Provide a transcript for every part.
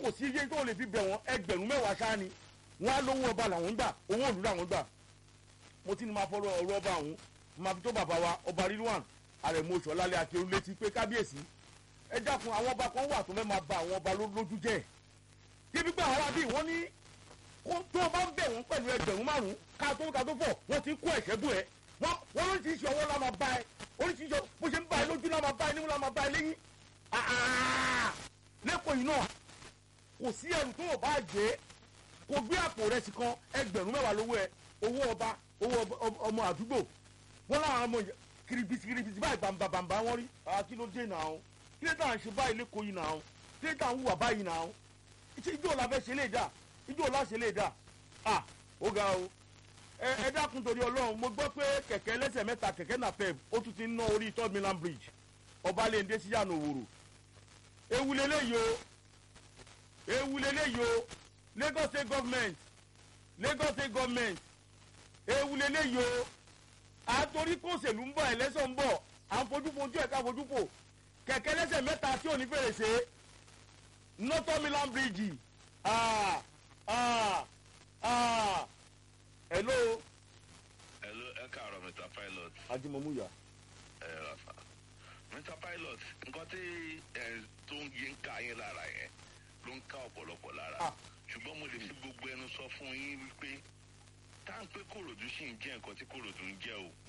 kò sí iye tó lè fi bẹ̀ wọ́n ẹgbẹ̀rún mẹ́wàá ṣáá ni wọ́n á lówó ọba làwọn ń gbà owó òlù làwọn gbà mo ti ní máa fọ́rọ̀ ọ̀rọ̀ ọba ọ̀hún máa fi tó bàbá wa ọba rilwan àrẹ̀mọ oṣù ọ̀làlẹ̀ àti olùlétí pé kábíyèsí ẹ dákun àwọn ọba kan wà tó fẹ́ máa ba àwọn ọba ló- lójú jẹ́ débi pé àwọn àbí wọ́n ní kó tó o bá ń bẹ̀ wọ́n pẹ̀lú ẹgbẹ̀rún márùn-ún ká tó ká tó fọ̀ wọ́n ti kó ẹ̀ṣẹ́ bù ẹ́ wọ́n wọ́n lóríṣiríṣi ọwọ́ la máa bá ẹ oríṣiríṣi bó ṣe ń bá ẹ lójú la máa bá ẹ nímú la máa bá ẹ lẹ́yìn àà lẹ́kọ̀ọ́ yìí náà kò sí ẹrù tó o bá jẹ́ kò gbé àpò rẹ̀ sí kan ẹgbẹ̀rún mẹ́wàá lówó ẹ owó ọba owó ọba- ọmọ- ọmọ àdúgbò wọn láwọn ọmọ yẹn kiribisi kiribisi báyìí bàǹbà bàǹbà wọn rí àá kí ló dé náà ó kí ló dà ń ṣe báyìí lẹ́kọ̀ọ́ yìí náà ó kí ló dà ń hùwà báyìí náà ó ìṣe ijó la fẹ́ ṣe lè dà ijó la ṣe lè dà à ó ga o ẹ ẹ dákun torí ọlọ́run mo gbọ́ pé kẹ̀kẹ́ ẹlẹ́sẹ̀ mẹ́ta kẹ̀kẹ́ napep ó tún ti ń ná orí third mainland bridge ọbalẹ̀ndé sí yànnà òwòrò ewu leléyìí o ewu leléyìí o lagos state government lagos state government ewu leléyìí o àtòrí kòsèlú ń bọ̀ ẹlẹ́sọ̀ ń bọ̀ à ń fojú fojú ẹ̀ ká fojú fò kẹ̀kẹ́ ẹlẹ́sẹ̀ mẹ́ta tí ò ní fèrèsé northern mainland bridge ah ah ah hello hello ẹ káàárọ̀ mr pilot ajimomuya ẹ rafa mr pilot nǹkan tí ẹ tó ń yé ń ká yín lára yẹn ló ń ká ọ̀pọ̀lọpọ̀ lára Ah. ṣùgbọ́n mo lè fi gbogbo ẹnu sọ fún yín wípé táǹpé kòròdú sì ń jẹ́ nǹkan tí kòròdú ń jẹ́ o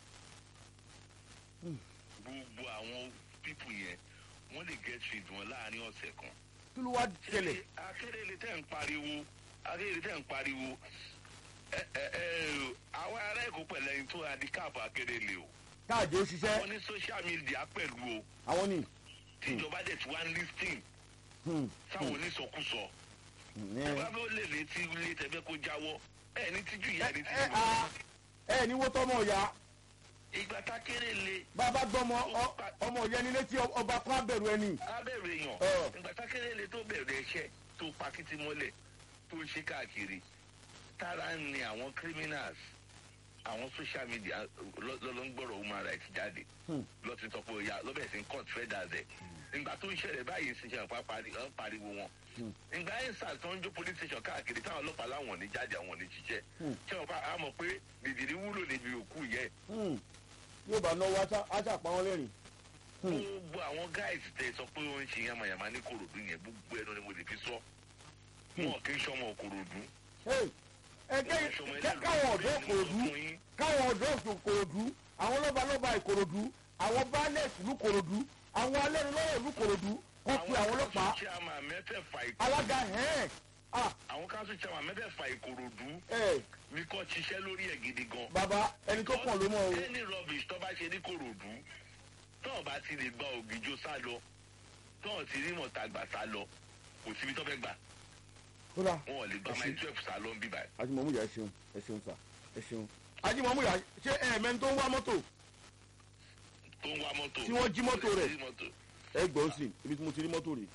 gbogbo àwọn pípù yẹn wọ́n lè get rid wọn láàrin ọ̀sẹ̀ kan kí ló wá ṣẹlẹ̀ akérèlé tẹ̀ ń pariwo akérèlé tẹ̀ ń pariwo ẹ ẹ ẹ àwọn ará èkó pẹ̀lẹ́ ní tó handicap akérèlé o káàdì ó ṣiṣẹ́ wọ́n ní social media pẹ̀lú o àwọn ni tíjọba dẹ̀ tí wá ń listing hmm, sáwọn onísọkúsọ hmm, ẹ ẹ bá bẹ́ẹ̀ lè létí ilé tẹ̀fẹ́ kó jáwọ́ ẹ ní tíjú ìyá ní ẹ tíjú a ẹ ní wó tọmọ ọ̀yà ìgbà tákérèlé bàbá gbọmọ ọ- ọmọ ọ̀yà ẹni létí ọba kan abẹ̀rù ẹni abẹ́rẹ́ èèyàn Ọ̀. ìgbà tákérèlé tó bẹ̀rẹ̀ ẹ̀ṣẹ̀ tó pakítí mọ́lẹ̀ tó ń ṣe káàkiri tára ń ni àwọn criminals àwọn social media lọ́lọ́ngbọ̀rọ̀ human rights jáde Hmm. lọ́tí sọ pé ọ̀yà lọ́bẹ̀ sí court federal ẹ̀ ìgbà tó ń ṣẹlẹ̀ báyìí sì ṣe àpá pariwo wọn Hmm. ìgbà ẹ̀ sà tó ń jó police station káàkiri táwọn ọlọ́pàá láwọn ò ní jáde àwọn ò ní jíjẹ́ Hmm. ṣé wọn pa á mọ̀ pé dìdìrí wúlò níbi òkú yẹn Hmm, yóò bá náwó aṣá pa wọn lẹ́rìn Hmm. gbogbo àwọn guys tẹ sọ pé ó ń ṣe yamayama ní korodu yẹn gbogbo ẹnu ni mo lè fi sọ wọn kì í sọmọ korodu Hey, ẹ kẹ́ kẹ́- káwọn ọ̀dọ́ Ìkòròdú káwọn ọ̀dọ́ Ìkòròdú àwọn lọ́balọ́ba Ìkòròdú àwọn baálé ìlú Ìkòròdú àwọn alẹ́nulọ́wọ́ ìlú Ìkòròdú kọ́ pe àwọn ọlọ́pàá chairman mẹ́fẹ̀ẹ̀fà Ìkòròdú alága hẹ́ẹ̀ ah àwọn council chairman mẹ́fẹ̀ẹ̀fà Ìkòròdú ẹ ní kò ṣiṣẹ́ lórí ẹ̀ gidi gan. bàbá ẹni tó kàn ló mọ̀ o any rubbish tó bá ṣe ní korodu tó bá ti lè gba ògìjó sá lọ tó ti rí mọ̀tàgbà sá lọ kò síbi tó fẹ́ gbà kódà wọn ò lè gba Ẹ ṣé. my twelve sá lọ ń bí báyìí. ajimomuya ẹ ṣeun ẹ ṣeun sà ẹ ṣeun ajimomuya ṣé ẹ mẹ́ni tó ń wá mọ́tò tó ń wá mọ́tò. Tí wọ́n jí mọ́tò rẹ̀. Jí mọ́tò. ẹ gbọ́ sí ibi tí mo ti rí mọ́tò rè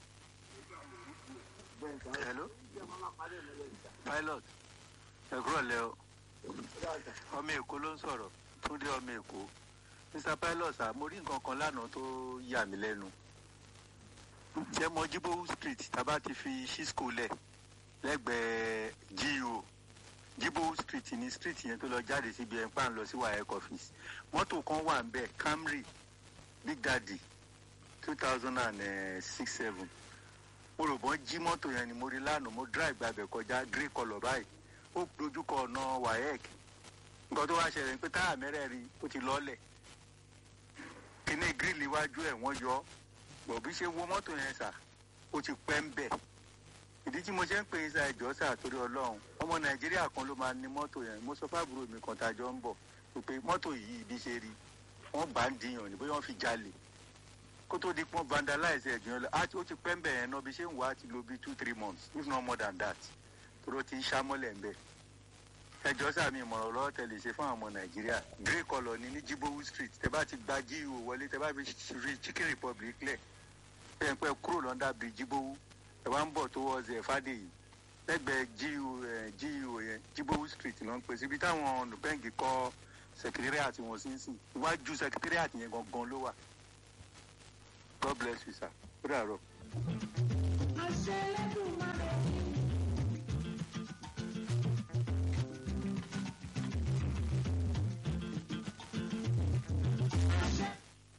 hello pilot ẹ kúrò lẹ o ọmọ èkó ló ń sọ̀rọ̀ túndé ọmọ èkó mr pilot sà mo rí nǹkan kan lánàá tó yà mí lẹ́nu ṣé mo jíbówú street tábà ti fi cisco lẹ̀ lẹ́gbẹ̀ẹ́ geo jíbówú street ní street yẹn tó lọ jáde síbi ẹ̀ ń pà ń lọ sí wayek office mọ́tò kan wà ń bẹ̀ camry big daddy two thousand and six seven mo rò bọ́n jí mọ́tò yẹn ni mo rí lánàá mo drive gbàgbẹ́ kọjá grey colour báyìí ó dojúkọ ọ̀nà wayek nǹkan tó wá ṣẹlẹ̀ ni pé táyà mẹ́rẹ̀ẹ̀rin ó ti lọ́ọ̀lẹ̀ kíní grill iwájú ẹ̀ wọ́n yọ bọ̀ bí ṣe wo mọ́tò yẹn sà ó ti pẹ́ ń bẹ̀ ìdí tí mo ṣe ń pè é sa ẹ̀jọ́ sà torí ọlọ́run ọmọ nàìjíríà kan ló máa ní mọ́tò yẹn mo sọ fáàbùrò mi kan tàjọ ń bọ̀ pé mọ́tò yìí bí ṣe rí wọ́n bá ń dìyàn ní bóyá wọ́n fi jalè kó tó di pọ́n vandalize ẹ̀ jùlọ á ó ti pẹ́ ń bẹ̀ yẹn náà bí ṣé ń wá ti lo bí two three months if not more than that torí ó ti ń ṣámọ́lẹ̀ ń bẹ̀ ẹjọ́ sàmì ìmọ̀ràn lọ́wọ́ tẹ̀lé ṣe fún àwọn ọmọ nàìjíríà grey colour ní ní jibowu street tẹ bá ti gba gio wọlé tẹ bá fi rí chicken republic lẹ̀ tẹ̀ ń pẹ́ kúrò lọ́ndà bíi jibowu ẹ wá ń bọ̀ tó wọ́ ọ̀zẹ̀ fàdéyìí lẹ́gbẹ̀ẹ́ gio ẹ̀ gio yẹn jibowu street ló ń pè síbi táwọn nùbẹ́ǹgì kọ́ secretariat wọn sí ń sìn iwájú secretariat yẹn gangan ló wà god bless you sir ó dàrọ. àṣẹ lẹ́dùn máa rẹ̀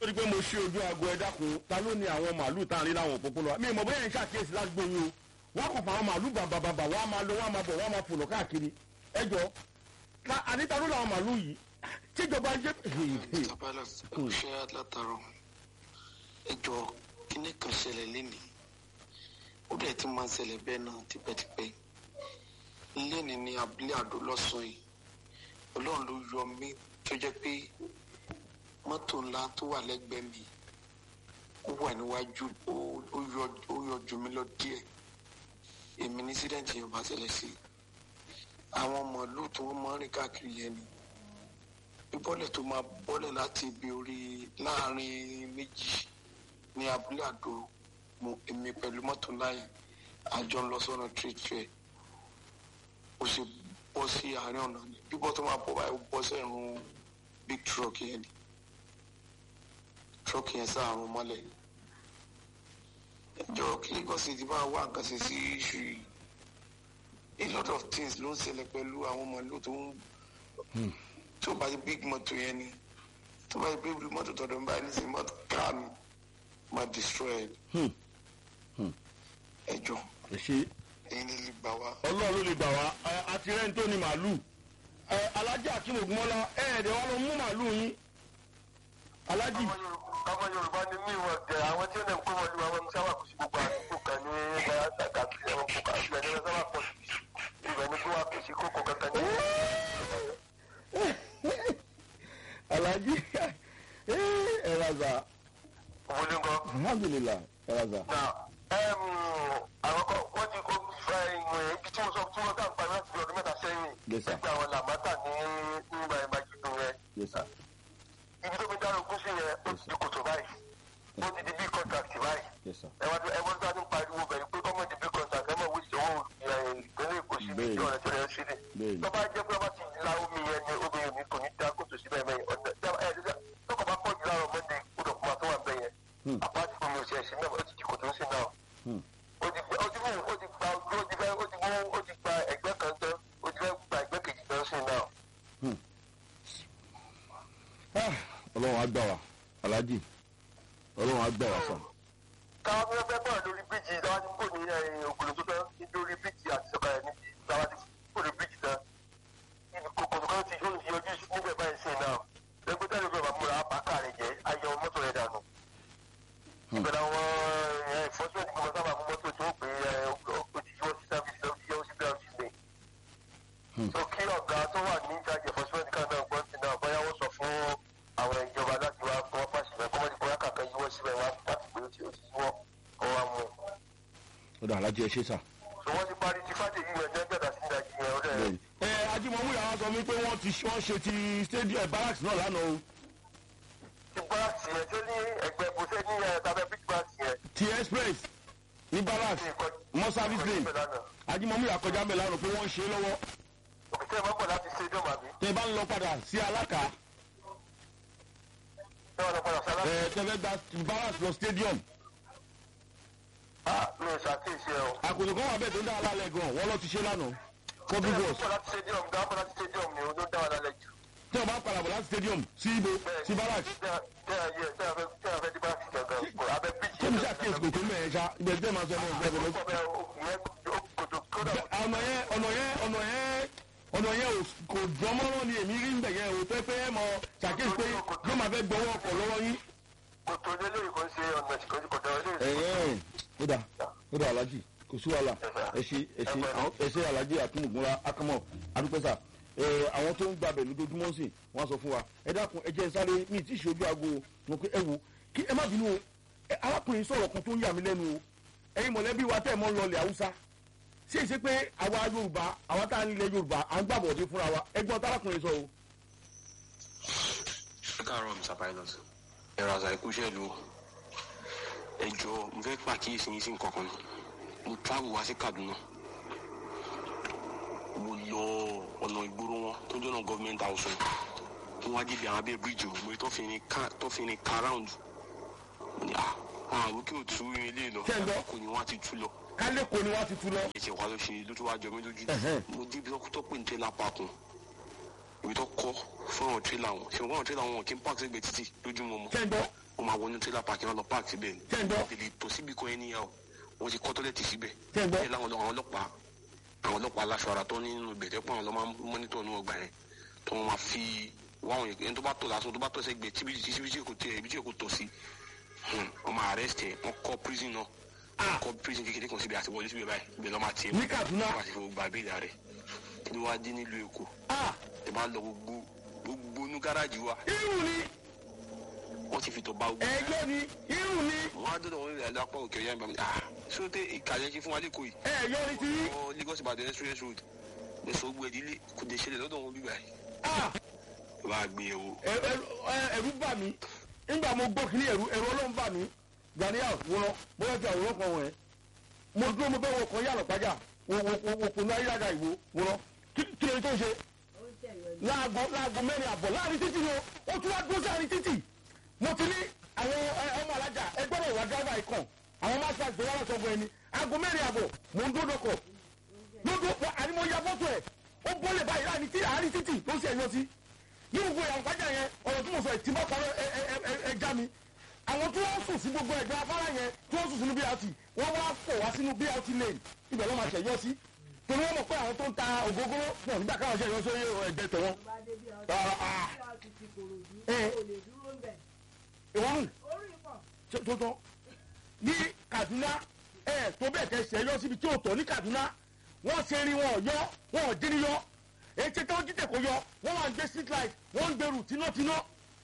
torí pé mo ṣe ojú aago ẹ dákun ta ló ní àwọn màálù tá à ń rí láwọn òpópónà mi ì mọ̀ bóyá ẹ̀ ń ṣàkíyèsí ládùúgbò yín o wọ́n kò fa àwọn màálù bàbàbàbà wọ́n á máa lọ wọ́n á máa bọ̀ wọ́n á máa fòlò káàkiri ẹ jọ ta àníta ló làwọn màálù yìí tíjọba jẹ́ tabalas ṣe látàrọ ẹjọ kíní kan ṣẹlẹ̀ lénìí ó dẹ̀ ti máa ń ṣẹlẹ̀ bẹ́ẹ̀ náà tipẹ́tipẹ́ lénìí ní abúlé àdó lọ́sàn yìí ọlọ́run ló yọ mí tó jẹ́ pé mọ́tò ńlá tó wà lẹ́gbẹ̀ẹ́ mi ó wà níwájú ó- ó yọ- ó yọ jù mí lọ díẹ̀ èmi ní sídẹ̀ǹtì yẹn bá ṣẹlẹ̀ sí àwọn màálù tí wọ́n máa ń rìn káàkiri yẹn ni bíbọ́lẹ̀ tó máa bọ́lẹ̀ láti ibi orí láàrin méjì ní abúlé àdó mo èmi pẹ̀lú mọ́tò láyé àjọ ń lọ sọ́nà trade fair ó sì bọ́ sí àárín ọ̀nà ni bíbọ́ tó máa bọ́ báyìí ó bọ́ sẹ́rùn big truck yẹn ni truck yẹn sáàrùn mọ́lẹ̀ ẹjọ́ kí lagos ti bá wà nǹkan ṣe sí iṣu yìí a lot of things ló ń ṣẹlẹ̀ pẹ̀lú àwọn màálù tó ń tó bá di big motor yẹn ni tó bá di big motor tọ̀dọ̀ nígbà ní sin motor car mi ma destroy it. ẹ jọ ẹ ṣe ẹyin ní lè gbà wá. ọlọ́run ló lè gbà wá ẹ, àti rẹ́ni tó ní màálù ẹ, alájà akínú ògúnmọ́lá ẹ̀ẹ́dẹ̀ wọn lọ mú màálù yín alájì ọmọ yorùbá ni mí wọn jẹ àwọn tí ó lè kó wọn lu àwọn sábà kò sí gbogbo àdúgbò kan ní ẹgbẹ àtàkì ẹwọn kó kà sílẹ ní sábà pọ sí ibẹ ní kó wà kò sí kókó kankan ní. alájì ẹ raza owó ní nǹkan. alhamdulilah ẹ raza. na àwọn kan wọ́n ti kó fa ìwọ̀n ibi tí mo sọ tí wọ́n kà ń pa láti bí ọdún mẹ́ta sẹ́yìn Yes, sir. ẹgbẹ́ àwọn làmátà ní nígbà ìbájú rẹ̀ yes sir. ibi tó fi dára ogún sí yẹn ó ti di kòtò báyìí ó ti di bí contract báyìí. yes sir. ẹwà tó ẹwọ́n tó a ti ń pariwo bẹ̀rẹ̀ pé gọ́ọ̀mẹ̀ntì bí kọ́ńtà kẹ́mọ̀ wí ìṣòwò ìpínlẹ̀ èkó sí Bẹ́ẹ̀ni. ibi ọ̀rẹ́ tó rẹ̀ sí ni. Bẹ́ẹ̀ni. tó bá jẹ́ pé wọ́n ti la omi yẹn ni omi yẹn ni kò ní dá kòtò síbẹ̀ mẹ́yìn ọ̀nà ẹ̀ ẹ̀ tọkọ̀ bá pọ̀ jù láàrọ̀ mọ́ndé gbọ́dọ̀ kó máa tó wà bẹ́ẹ̀ Hmm. yẹn. àpáàtì fún mi ò ṣe ẹ̀sìn náà ó ti di kòtò ń sìn náà. Hmm. ó ti ó ti mú ó ti gba ó ti fẹ́ ó ti mú ó ti gba ẹgbẹ́ kan tán ó ti fẹ́ gba ẹgbẹ́ kejì tán sìn náà. Ah, ọlọ́run á gbà wá alájì ọlọ́run á gbà wá sàn. káwọn fẹ́ fẹ́ bọ̀ lórí bíjì táwọn ti kò ní ògùn tó tán lórí bíjì àti sọ̀kalẹ̀ níbi táwọn ti kò ní bíjì tán ibi kòkòrò kan ti yóò yọjú níbẹ̀ báyìí sí náà lẹ́gbẹ́ tẹ́lẹ̀ bẹ́ẹ̀ bá múra bàtà rẹ̀ jẹ́ ayọ̀ mọ́tò rẹ̀ dànù. ìbẹ̀rẹ̀ àwọn ìfọ́síwẹ̀tì kí wọ́n sábà mú mọ́tò tó gbé òjijì sí sáfìsì lọ sí yẹ́wò sí bẹ́ẹ̀ sí lè. so kí ọ̀gá tó wà ní ìjáde ìfọ́síwẹ̀tì kan náà gbọ́n sí náà bóyá wọ́n sọ fún àwọn ìjọba láti wá fún wọn pàṣẹ bẹ́ẹ̀ kọ́mọ́dé bóyá kàkà yíwọ́ síbẹ̀ wá láti gbé ó ti ó ti yíwọ́ kọ́ wa mú un ó dà alájì ẹ ṣe sà. so wọ́n ti parí ti fàdé yìí ẹ̀jẹ̀ gbẹ̀dà sí ìdájí yẹn ó dẹ̀ ẹ ajímọ̀mú yàrá sọ mi pé wọ́n ti wọ́n ṣe ti stadium barracks náà lánàá o ti báàsì yẹn tó ní ẹgbẹ́ bó ṣe ní ẹ̀ tàbí big báàsì yẹn ti express ní barracks mọ́ service lane ajímọ̀mú yàrá kọjá mẹ́ lánàá pé wọ́n ń ṣe é lọ́wọ́ òkìtẹ́ máa ń bọ̀ láti stadium àbí tẹ bá ń lọ padà sí alákà ṣé wọn lọ padà sálá. ẹ tẹ fẹ́ gba barracks lọ stadium a mi ò ṣàkíyèsí ẹ o. àkòtò kan wà bẹ́ẹ̀ tó ń dá wa lálẹ́ gan wọ́n lọ ti ṣe lánàá public ṣé works wọn láti stadium gan bọ̀ láti stadium ni o ló dá wa lálẹ́ jù. tẹ wọ́n bá padà bọ̀ láti stadium sí ibo sí barracks tẹ́ ẹ yẹ tẹ́ ẹ fẹ́ tẹ́ ẹ fẹ́ di báàsì gangan kò abẹ́ bíjì. kí ni ṣàkíyèsí kò tó mẹ́rin ṣá ibẹ̀ tẹ́ máa sọ ẹ̀ náà àkókò bẹ́ẹ̀ o ìyẹn kòtò kódà ọ̀nà yẹn ọ̀nà yẹn ọ̀nà yẹn ọ̀nà yẹn ò- kò dánmọ́rán ni èmi rí nbẹ̀ yẹn o tẹ́ pé ẹ mọ ṣàkíyèsí pé yóò máa fẹ́ gbọ́wọ́ ọkọ̀ lọ́wọ́ yín. kòtò lélẹ́yìn kò ń ṣe ọ̀nà ìkọjú kòtò lélẹ́yìn. ẹ̀yẹ́n ó dà ó dà alájì kò sí wàhálà ẹ ṣe ẹ ṣe àwọn ẹ ṣe alájì àtúnùgúnra akámọ̀ adúpẹ́sà ẹ àwọn tó ń gbàbẹ̀ lójoojúmọ́ sí wọ́n sọ fún wa ẹ dákun ẹ jẹ́ sáré mi tí ì ṣe ojú aago mo pé ẹ wo kí ẹ má bínú o ẹ arákùnrin sọ̀rọ̀ kan tó ń yà mí lẹ́nu o ẹ̀yin mọ̀lẹ́bí wa tẹ̀ mọ́ ń lọlẹ̀ haúsá ṣé ìṣe pé àwa yorùbá àwa tá à ń lẹ yorùbá à ń gbàbọ̀dé fúnra wa ẹgbọ́n tárákùnrin sọ o. ẹ káàárọ̀ mr pilot ẹ̀rọ àṣà ìkúṣẹ́ ìlú ẹ jọ mo fẹ́ pàkíyèsí yín sí nǹkan kan ni mo travel wá sí kaduna mo lọ ọ̀nà ìgboro wọn tó jọ́nà government house wọn mo wá débi àwọn abẹ́ bíríjì mo rí tó fi ní ká tó fi ní ká round mo ní ah àwọn àrùkí ò tú irin ilé lọ Ṣé ń gbọ́? kò ní wọn á ti tú lọ kálẹ̀kọ̀ ni wọ́n ti tu lọ. ẹsẹ̀ wa ló ṣe ló tún wá jọ mí lójú Ẹ̀hẹ́n. mo débi tó tó pè ní tẹ́lá pakùn ibi tó kọ́ fún àwọn tírélà wọn ṣe wọn tírélà wọn kì í pààkì sígbè títì lójúmọ́ mọ́ ṣé ń gbọ́ wọn máa wọnú tírélà pààkì wọn lọ pààkì síbẹ̀ ni ṣé ń gbọ́ tèlè tó síbi kan ẹni yà ó wọn ti kọ́ tọ́lẹ̀tì síbẹ̀ ṣé ń gbọ́ ẹ láwọn àwọn ọlọ́pàá àwọn ọlọ́pàá aláṣọ ara tó ní nínú ibẹ̀ tẹ́pọ̀ àwọn lọ́ máa ń mọ́nítọ̀ ní ọgbà yẹn tó wọn máa fi wá àwọn yẹn tó bá tọ̀ lásán tó bá tọ̀ sẹ́gbẹ̀ẹ́ tíbi tí tíbi tí kò tẹ̀ ibi tí kò tọ̀ sí wọn máa arrest ẹ̀ wọ́n kọ́ prison náà wọ́n kọ́ prison kékeré kan síbi àti wọlé síbi báyìí ibẹ̀ lọ́ máa tiẹ̀ ní kaduna wọ́n máa ti fi gbogbo àbílẹ̀ rẹ̀ kí ló wá dé nílùú èkó ah ẹ bá lọ gbogbo gbogbo inú gáràjì wa irun ni wọ́n ti fi tọ́ bá gbogbo ẹjọ́ ni irun ni wọn á dọ̀dọ̀ wọn rẹ̀ lápá òkè ọ̀yá ìbámu ah sóde ìkàlẹ̀ ṣe fún wa lẹ́kọ̀ọ́ yìí ẹ̀yọ́ ni ti yín ọ lagos ìbàdàn express road ẹ̀sọ́ gbé ìdílé kò dé ṣẹlẹ̀ lọ́dọ̀ wọn bíbá yìí ah ẹ bá gbé e wo ẹ- ẹ- ẹ- ẹ̀rù bà mí nígbà mo gbọ́ kí ní ẹ̀rù ẹ̀rù ọlọ́run bà mí ghanaian wọ́n bóyá ti àwòrán kan wọ̀nyẹn mo dúró mo bẹ́ wọ kan yàrá pàjá wò kò ní ayélujára ìwò wọ́n kí kí lóye tó ń ṣe láago láago mẹ́rin àbọ̀ láàrin títì ni o ó tún wá dúró sáàrin títì mo ti ní àwọn ẹ, ọmọ alájà ẹ gbọ́dọ̀ wá dáìbà ikàn àwọn máa ṣe àgbéwá lọ́sọ̀ fún ẹni aago mẹ́rin àbọ̀ mò ń dúró dọkọ̀ lójú àní mo ya fọ́tò ẹ̀ ó bọ́lẹ̀ báyìí láàrin tí àárín títì ló ṣe ẹ̀yọ́ sí ní gbogbo ìyàwó pàjá yẹn ọ̀rọ̀ tí mo sọ ìtìmọ̀ kan ẹ ẹ ẹ ẹ já mi àwọn tí wọ́n sùn sí gbogbo ẹ̀gbẹ́ afárá yẹn tí wọ́n sùn sínú brt wọ́n wá fò wá sínú brt lane ibẹ̀ ló máa ṣẹ̀yọ́ sí torí wọ́n mọ̀ pé àwọn tó ń ta ògógóró pọ̀ nígbà káwọn ṣẹ̀yọ́ sórí ẹ̀gbẹ́ tẹ̀wọ́n. ìwọ́n nù tó tán ní kaduna ẹ tó bẹ́ẹ̀ kẹ́ ṣẹ̀yọ́ síbi tí ò tọ́ ní kaduna wọ́n ṣe rí wọn yọ wọn ò dín ní yọ ètò tó jíjẹ kò yọ wọ́n wà ń gbé street light wọ́n ń gbèrú tínátíná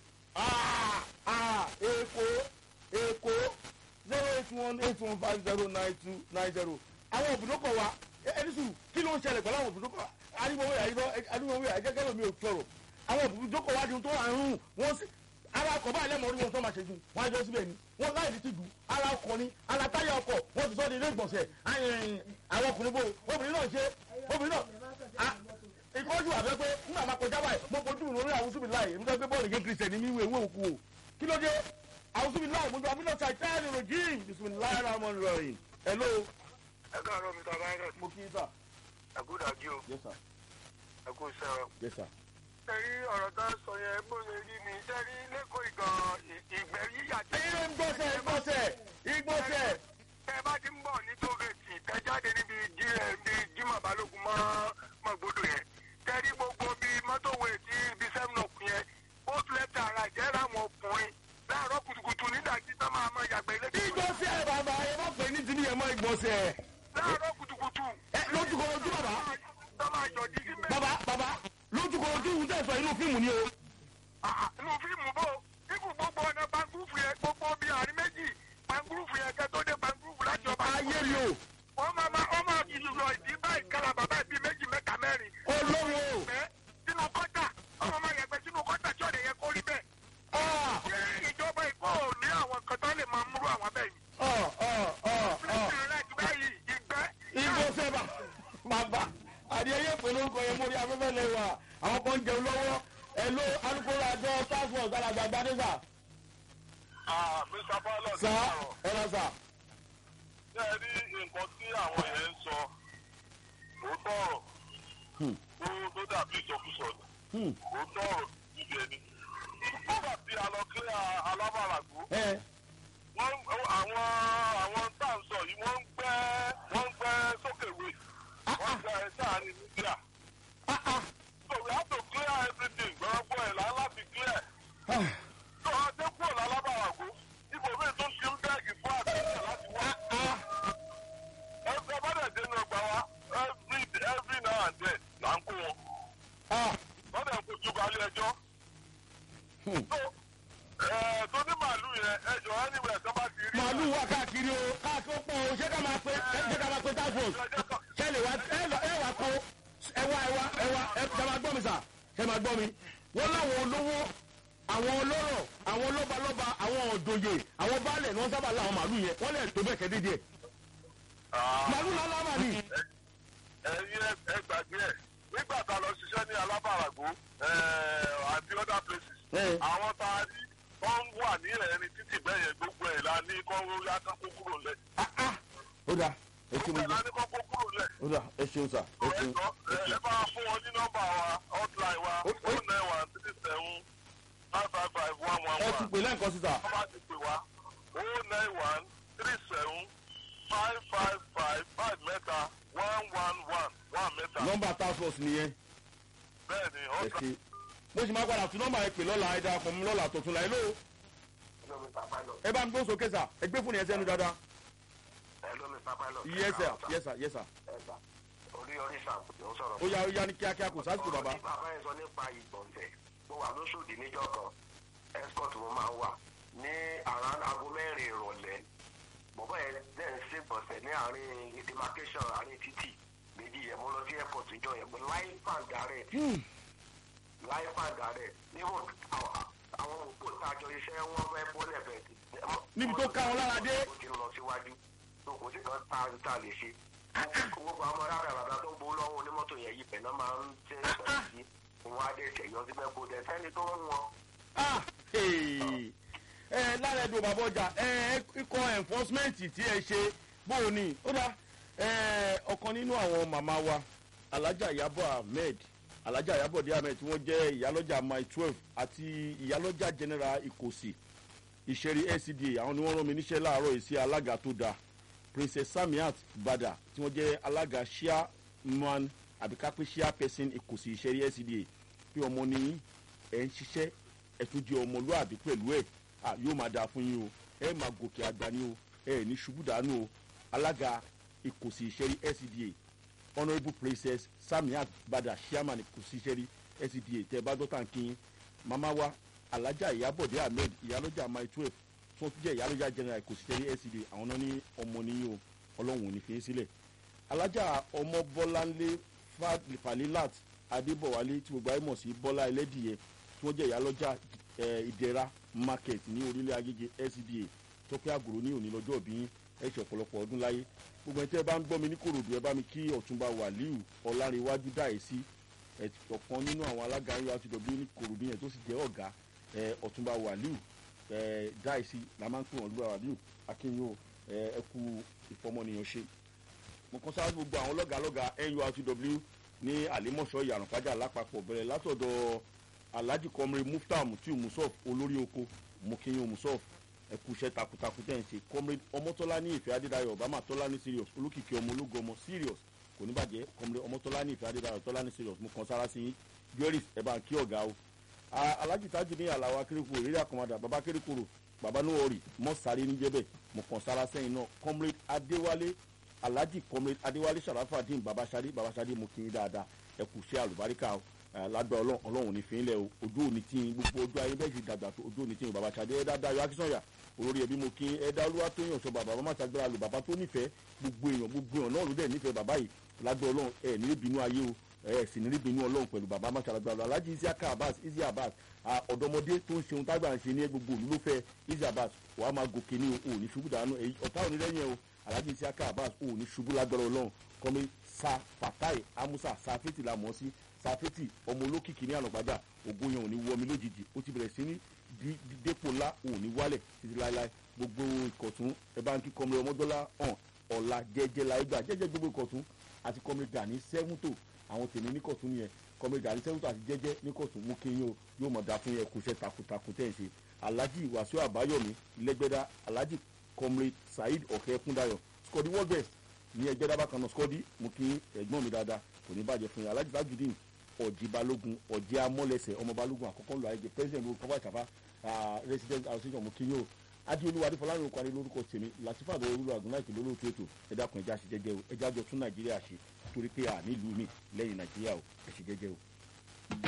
ah ah èkó èkó zero eight one eight one five zero nine two nine zero àwọn òbúdókọ̀ wa ẹ- ẹni sùn kí ló ń ṣẹlẹ̀ pẹ̀lú àwọn òbúdókọ̀ adúgbòwé àyíkọ́ adúgbòwé àyíkẹ́kẹ́ lómi ò sọ̀rọ̀ àwọn òbúdókọ̀ wa di ohun tó wà ń rún wọ́n sì ara ọkọ̀ báyìí lẹ́mọ̀ orí wọn tó máa ṣe jù wọ́n á jọ síbẹ̀ ni wọ́n láì ní tìjú ara ọkọ̀ ni ara táyà ọkọ̀ wọ́n ti sọ́ di ilé ìgbọ̀nsẹ̀ ayẹyẹ àwọn ọkùnrin bò obìnrin náà ṣe obìnrin náà ah, ìkọ́jú àbẹ́ pé nígbà máa kọjá báyìí mo fojú ìròrí àwùjọ mi láì nígbà pé bọ́ọ̀lù gé kristian ní mi ìwé òkú o kí ló dé àwùjọ mi láì mo jọ àbúrò ṣàìtẹ́ẹ̀lì rojim bisimilayi rahman rahim hello ẹ káàárọ̀ mr virus mo kí í sà àgùdàjì o yes sir ẹ kú sẹ́wọ̀n. yes sir ẹ rí ọ̀rọ̀ tá a sọ yẹn bó ṣe rí ni ṣe rí lẹ́kọ̀ọ́ ìgàn ìgbẹ́ yíyà tí. ẹyin ìgbọ̀nsẹ̀ ìgbọ̀nsẹ̀ ìgbọ̀nsẹ̀ tẹ bá ti ń bọ̀ ní tógẹ̀tì tẹ jáde níbi jí ẹ bí jimá balógun mọ́ mọ́ gbódò yẹn tẹ rí gbogbo bí mọ́tòwé tí ibi seven up yẹn ó tilẹ̀ tẹ ara jẹ́ ráwọn ọkùnrin láàárọ̀ kùtùkùtù nídàjí tó máa mọ ìyàgbẹ́ ilé ìgbọ̀nsẹ̀ bàbá ẹ má pè ní ti ní ẹ mọ ìgbọ̀nsẹ̀ láàárọ̀ kùtùkùtù. ẹ lójúkọ ojú bàbá tó máa jọ jí sí mẹ́rin. bàbá bàbá lójúkọ ojú ń tẹ̀sán inú fíìmù ni o Ah, inú fíìmù bò ikú gbogbo ọ̀nà pangúrúfù yẹn gbogbo bíi àárín méjì pangúrúfù yẹn kẹ́ tó dé pangúrúfù láti ọba. ayé mi o wọ́n máa ma wọ́n máa fi lọ ìdí báyìí kára bàbá bíi méjì mẹ́ta mẹ́rin. olówó ẹ sínú kọ́tà ọmọ máa yàgbẹ́ sínú kọ́tà tí ọ̀dẹ̀ yẹn kó rí bẹ́ẹ̀. ah ṣé ìjọba ìkó ò ní àwọn kan tó lè máa múrú àwọn bẹ́ẹ̀ yìí. ah ah ah ah fúlẹ́tì rẹ̀ ti báyìí ìgbẹ́. ìgbọ̀nsẹ̀ bà bàbá àdìyẹ pẹ̀lú orúkọ yẹn mórí afẹ́fẹ́ lẹ́wà àwọn kan jẹun lọ́wọ́ ẹ ló alukoro àjọ task force alàgbà gbadeza mr pilot sá ẹ lọ sá. ṣé ẹ rí nǹkan tí àwọn yẹn ń sọ òótọ́ ọ̀rọ̀ tó tó dàbí ìsọkúsọ ni òótọ́ ọ̀rọ̀ níbi ẹni. nígbà tí a lọ kílẹ̀ alábàràgbó ẹ wọ́n àwọn àwọn tá à ń sọ yìí wọ́n ń gbẹ́ wọ́n ń gbẹ́ sókèwé wọ́n ń gbẹ́ sáàrin mídíà. ah ah so we have to clear everything gbọ́dọ̀ ẹ̀ lá láti clear. ah tó a dé kúrò lálábàràgbó ibò mi tó ti ń bẹ́ẹ̀gì fún àtẹ̀yẹ láti wá. ah ẹgbẹ́ bá dẹ̀ dénú ọgbà wa every every now and then là ń kó wọn. ah wọ́n dẹ̀ ń kojú balẹ̀ ẹjọ́. Hmm. so ẹ̀ tó ní màálù yẹn ẹjọ́ anywhere tó bá ti rí. màálù wà káàkiri o káàkiri ó pọ̀ o ṣé ká máa pe ṣé ká máa pe task force ẹjọ́ kan ṣe lè wá ẹ lọ ẹ wá kó ẹ wá ẹ wá ẹ wá ẹ ṣe máa gbọ́ mi sà ṣe máa gbọ́ mi wọ́n láwọn olówó àwọn ọlọ́rọ̀ àwọn lọ́balọ́ba àwọn òdòyè àwọn baálẹ̀ ni wọ́n sábà láwọn màálù yẹn wọ́n lè tó bẹ́ẹ̀ kẹ́ dídí ẹ̀ màálù lálá mà ní. ẹyin ẹ gbàgbé ẹ nígbà tá a lọ ṣiṣẹ́ ní alábàràgbó àti other places ẹ àwọn tá a rí wọ́n wà ní ẹ̀rín títì bẹ́ẹ̀ yẹn gbogbo ẹ̀ la ní kọ́ yá kán kó kúrò lẹ̀. ah ah ó dà ẹ ṣe mo ìgbà jẹ ní kọ́kọ́ kúrò lẹ̀. ó dà ẹ ṣeun sà ẹ ṣeun ẹ̀jọ̀ ẹ bá fún wọn ní nọ́mbà wa hotline wa Ó- ó- oh nine one three seven five five five one one ẹ one. ti pè lẹ́ǹkan sí sà wọ́n bá ti pè wá oh nine one three seven five five five five mẹ́ta one one one one mẹ́ta. nọ́mbà task force nìyẹn bẹ́ẹ̀ ni ẹ hotline. ṣe mo sì máa padà tún nọ́mbà ẹ pè lọ́la ẹ darapọ̀ mi lọ́la tuntun la ẹ ló Hello, Mr. Pilot. ẹ bá mi gbóhùn sókè sà ẹ gbé fún yẹn sẹ́nu dáadáa Hello, Mr. Pilot. yes sir yes sir yes sir Ẹ̀sà. Orí orí sàn ló ń sọ̀rọ̀. ó yá ó yá ní kíákíá kò sásìkò bàbá Ọ̀rọ̀ tí bàbá yẹn sọ nípa ìgbọ̀nsẹ̀. Mo wà lóṣòdì níjọ́ kan. Escort mo máa ń wà ní àrán aago mẹ́rin ìrọ̀lẹ́. Bọ̀bọ̀ yẹn dẹ̀ ń ṣègbọ̀nsẹ̀ ní àárín demarcation àárín títì. Méjì yẹn mo lọ sí airport ìjọ yẹn pé life and direct. Life and direct. Níwọ̀n àwọn òpó tájọ iṣẹ́ wọn fẹ́ bọ́lẹ̀ bẹ̀ẹ̀ Níbi tó ká wọn lára dé. ó ti lọ síwájú tó kò sí kan tá a ta lè ṣe gbogbo àwọn ará àràbà tó ń gbowó lọ́wọ́ onímọ́tò yẹn yìí pẹ̀lú máa ń tẹ́ ìgbà sí wọn á dé ṣẹ̀yọ síbẹ̀ kó dẹ̀ sẹ́ni tó ń wọn. ah hey. ẹ lára ẹdùn bàbá ọjà ẹ ikọ̀ enforcement tí ẹ ṣe bóò ni ó dá ẹ ọ̀kan nínú àwọn màmá wa alájà ìyábọ̀ ahmed alájà ìyábọ̀ dé ahmed tí wọ́n jẹ́ ìyálọ́jà mile twelve àti ìyálọ́jà general ìkòsì ìṣẹ̀rí lcda àwọn ni wọ́n rán mi níṣẹ́ láàárọ̀ yìí sí alága tó dáa princess samiat bada tí wọ́n jẹ́ alága chairman àbíkápẹ́ chairperson ìkòsì ìṣẹ̀rí lcda pé ọmọ ní ẹ̀ ń ṣiṣẹ́ ẹ̀ tún jẹ́ ọmọlúàbí pẹ̀lú ẹ̀ à yóò máa dáa fún yín o ẹ̀ máa gòkè àgbà ní o ẹ̀ ní ṣubú dànù o alága ìkòsì ìṣẹ̀rí lcda honourable princess samiat bada chairman ìkòsì ìṣẹ̀rí lcda tẹ́ ẹ bá dọ́tà ń kí yín màmá wa alájà ìyábọ̀dé ahmed ìyálọ́jà mile twelve tí wọ́n tún jẹ́ ìyálọ́jà general kò sí tẹ́lẹ̀ lcd àwọn náà ní ọmọ níyìn o ọlọ́run ò ní fi í sílẹ̀ alájà ọmọ bọ́láńlé Fa- falilat adébọ̀wálé tí gbogbo ayé mọ̀ sí bọ́lá ẹlẹ́dìyẹ tí wọ́n jẹ́ ìyálọ́jà eh, ìdẹ̀ra market ní orílẹ̀ agége lcda tọ́pẹ́ àgòrò ní òní lọ́jọ́ òbí ẹ̀ ṣe ọ̀pọ̀lọpọ̀ ọdún láyé gbogbo ẹ̀ tẹ́ ẹ bá ń gbọ́ mi ní kòròdú ẹ bá mi kí ọ̀túnba wàlíù ọ̀làríwájú dáìsí ẹ̀ ọ̀kan nínú àwọn alága urtw ní kòròdú yẹn tó sì jẹ́ ọ̀gá ẹ ọtúnba wàlíù ẹ dáìsí la máa ń pè wọn lúwa wàlíù akínyó ẹ ẹ kú ìfọmọnìyàn ṣe mo kàn sáré gbogbo àwọn lọ́gàlọ́gà nurtw ní àlímọ̀ṣọ́ ìyànàpájà lápapọ̀ bẹ̀rẹ̀ látọ̀dọ̀ alhaji kọmire mufta mutiu musof olórí oko mokinyo musof ẹ kú iṣẹ́ takuntakun tẹ̀ ń ṣe kọmire ọmọtọ́lá ní ìfẹ́ adédayọ̀ obama tọ́lá ní serious olókìkí ọmọ ológun ọmọ serious kò ní bàjẹ́ kọmire ọmọtọ́lá ní ìfẹ́ adédayọ̀ tọ́lá ní serious mo kàn sára sí yín joris ẹ bá ń kí ọ̀gá o A- alhaji tajú ní àlàó akérèkọ ìrírí àkọmọdà baba akérèkọrò baba nuwori mọ́sáré níjẹ́bẹ̀ mo kàn sára sẹ́yìn náà comrade adéwálé alhaji comrade adéwálé sàràfàdín babasade babasade mo kì í dáadáa ẹ kù sí àlùbáríkà o ẹ, lágbà ọlọ́run ọlọ́run ní fi ń lẹ̀ o ojú òní tí ń gbogbo ojú ayé bẹ́ẹ̀ sì dàgbà tó ojú òní tí ń babasade ẹ dáadáa yọ akínsọ̀yà olórí ẹbí mo kí ẹ dá olúwa tó yàn sọ bàbá bàbá màtàgbéra lò bàbá tó nífẹ̀ẹ́ gbogbo èèyàn gbogbo èèyàn náà ló dẹ̀ nífẹ̀ẹ́ bàbá yìí lágbà ọlọ́run ẹ ní bínú ayé o ẹ sì ní bínú ọlọ́run pẹ̀lú bàbá màtàgbéra lò alhaji isiaka abbas isi abbas à, ọ̀dọ́mọdé tó ń ṣeun tágbà ń ṣe ní gbogbo òlú ló fẹ́ isi abbas wàá máa gòkè ní o ò ní ṣubú dànù èyí ọ̀tá òní lẹ́yìn ẹ o alhaji isiaka abbas ò ní ṣubú lágbára ọlọ́run kọ́mi sa fatai amusa safeti la mọ̀ ọ́ sí safeti ọmọ olókìkí ní ànàgbájà ògo yẹn ò ní wọmi lójijì ó ti bẹ̀rẹ̀ sí ní di- di- dépò ńlá ò ní wálẹ̀ títí láéláé gbogbo ìkọ̀tún ẹ bá ń kí kọ́mi ọmọdọ́lá hàn ọ̀la jẹ́jẹ́ láyé gbà jẹ́jẹ́ gbogbo ìkọ̀tún àti kọ́mi gani sẹ́wúntò àwọn tèmi ní kọ̀tún yẹn kọ́mi gani sẹ́wúntò àti jẹ́jẹ́ ní kọ̀tún mú kí yín o yóò mọ̀ dá fún yẹn kó iṣẹ́ takuntakun tẹ̀ ń ṣe alhaji wàsíù àbáyọ̀mí lẹ́gbẹ́dá alhaji comrade saheed ọ̀kẹ́ kúndayọ̀ skọ́dí world best ní ẹgbẹ́ dábàá kan náà skọ́dí mú kí ẹ̀gbọ́n mi dáadáa kò ní bàjẹ́ fún yín alhaji tajudeen ọ̀jì balógun ọ̀jì amọ́lẹsẹ̀ ọmọ balógun àkọ́kọ́ lọ àìjẹ president ló kọ́fà ìṣàfà resident association mú kí yín o adéolúwa adéfọlárin okò lórúkọ tèmi latifa àbẹ̀wò olúwa àgùnà ìkìlẹ̀ olóòtú ètò ẹ̀dá kan ẹja ṣe jẹ́jẹ́ o ẹja jọ tún nàìjíríà ṣe torí pé à nílùú mi lẹ́yìn nàìjíríà o ẹ̀ ṣe jẹ́jẹ́ o.